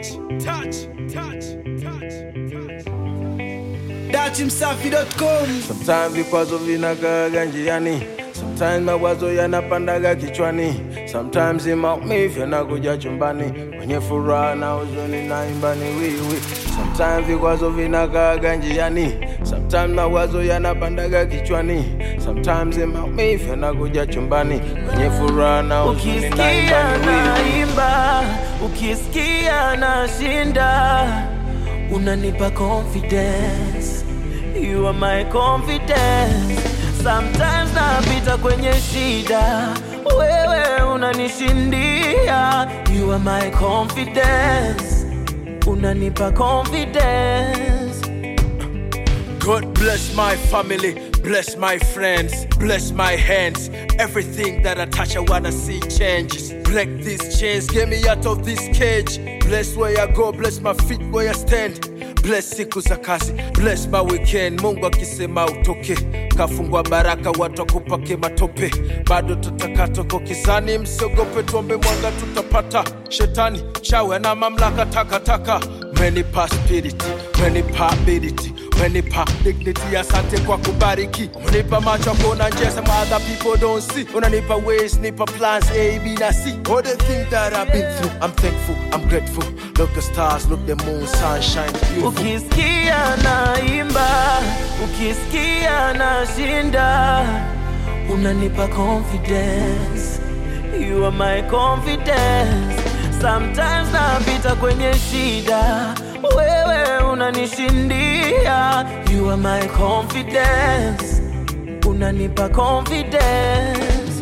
touch, touch, touch, touch, touch. Datimsafi.com Sometimes vikwazo vinakaaga njiani, sometimes mawazo yanapandaga kichwani, sometimes maumivu yanakuja chumbani, kwenye furaha na huzuni naimba ni wiwi. Sometimes vikwazo vinakaaga njiani, sometimes mawazo yanapandaga kichwani, sometimes maumivu yanakuja chumbani, kwenye furaha na huzuni naimba Ukisikia ni wiwi. naimba, ukisikia nashinda, unanipa confidence. You are my confidence. Sometimes napita kwenye shida, wewe unanishindia. You are my confidence. Unanipa confidence. God bless my family, bless my friends, bless my hands. Everything that I touch, I wanna see changes. Break these chains, get me out of this cage. Bless where I go, bless my feet where I stand. Bless siku za kazi, bless my weekend. Mungu akisema utoke, kafungwa baraka, watu wakupake matope. Bado tutaka toko kizani, msiogope, tuombe mwanga tutapata. Shetani chawe na mamlaka takataka, umenipa spirit, umenipa ability umenipa dignity asante kwa kubariki umenipa macho ya kuona njia some other people don't see unanipa ways nipa plans a b na c all the things that i've been through i'm thankful i'm grateful look the stars look the moon sunshine beautiful Ukisikia naimba, ukisikia nashinda, unanipa confidence. You are my confidence. Sometimes napita kwenye shida, wewe unanishindia. You are my confidence. Unanipa confidence.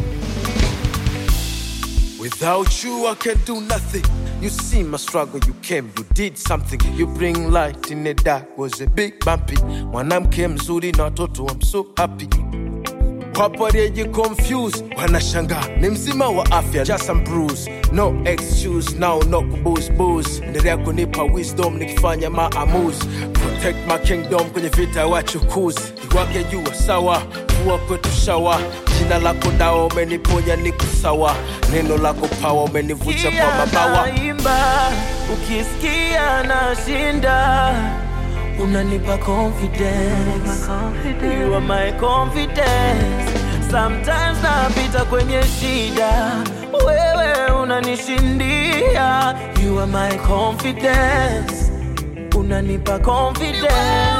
Without you, I can do nothing. You see my struggle, you came, you did something. You bring light in the dark, was a big bumpy. Mwanamke mzuri na watoto, I'm so happy. Wapo walioji confused, wanashangaa ni mzima wa afya, just some bruise, no excuse, now no kubooze booze. Endelea kunipa wisdom nikifanya maamuzi, protect my kingdom kwenye vita ya wachukuzi. Iwake jua sawa, kuwa kwetu shawa, jina lako dawa, umeniponya niko sawa, neno lako pawa, umenivusha kwa mabawa. naimba ukisikia nashinda unanipa confidence. You are my confidence. Sometimes napita kwenye shida, wewe unanishindia. You are my confidence. Unanipa confidence.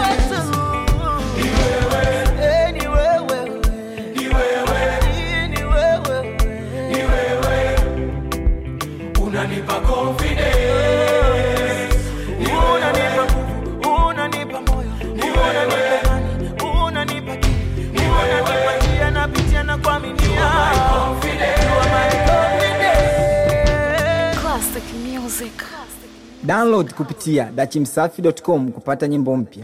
Eh, ni wewe. Ni wewe. unanipa confidence, unanipa nguvu, unanipa moyo, unanipa imani, unanipa kili, unanipa njia napitia na kuaminia. You are my confidence. Classic music. Download kupitia dachimsafi.com kupata nyimbo mpya